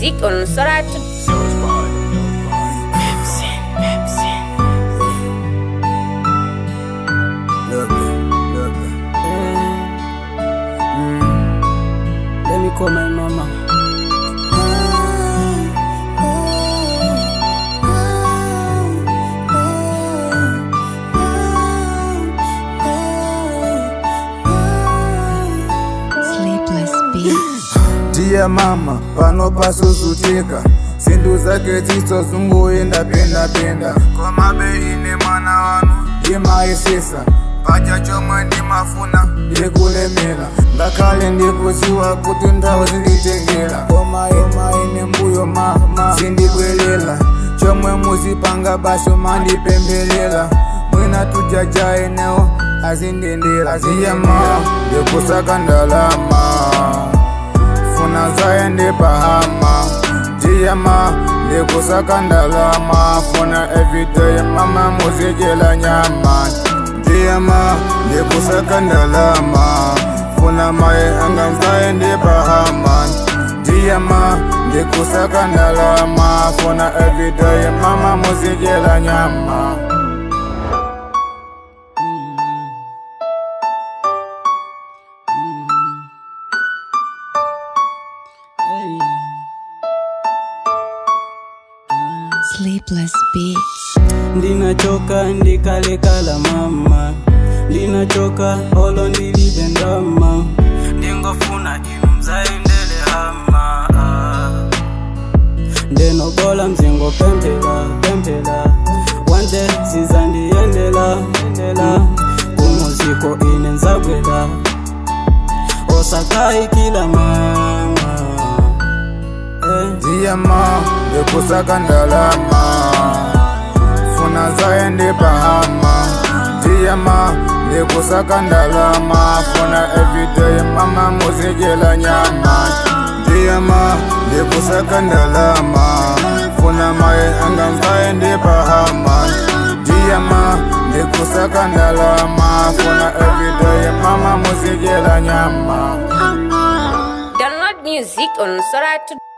music on Soratu. Let me call my mama. Sleepless beats. Dear mama pano pasuzutika zintu zake zisozunguenda penda penda koma beine mwana wanu imaisisa pacha chomwe ndimafuna ndikulemera ngakhale ndikuziwa kuti nthawi zinditengera koma imaine mbuyo mama zindibwelela chomwe muzipanga basi mandipembelela mwina tujajaenewo azindendera ziyama ndikusaka ndalama funa zaende pahama ndiyama ndikusaka ndalama funa everyday mama muzijela nyama ndiyama ndikusaka ndalama funa maye anga zaende pahama ndiyama ndikusaka ndalama funa everyday mama muzijela nyama Hey. Sleepless beats. ndinachoka ndikalekala mama ndinachoka olo ndilibe ndama ndingofuna inu mzaendele hama ndenobola mzingo pempela pempela wande zizandiyendela endela kumuziko ine nzabwela osakayi kila mama eh. ndiyama ndikusaka ndalama funa zaende pahama ndiyama ndikusaka ndalama funa everyday mama muzijela nyama ndiyama ndikusaka ndalama funa maye anga zaende pahama ndiyama ndikusaka ndalama funa everyday mama muzijela nyama Download music on Soratu.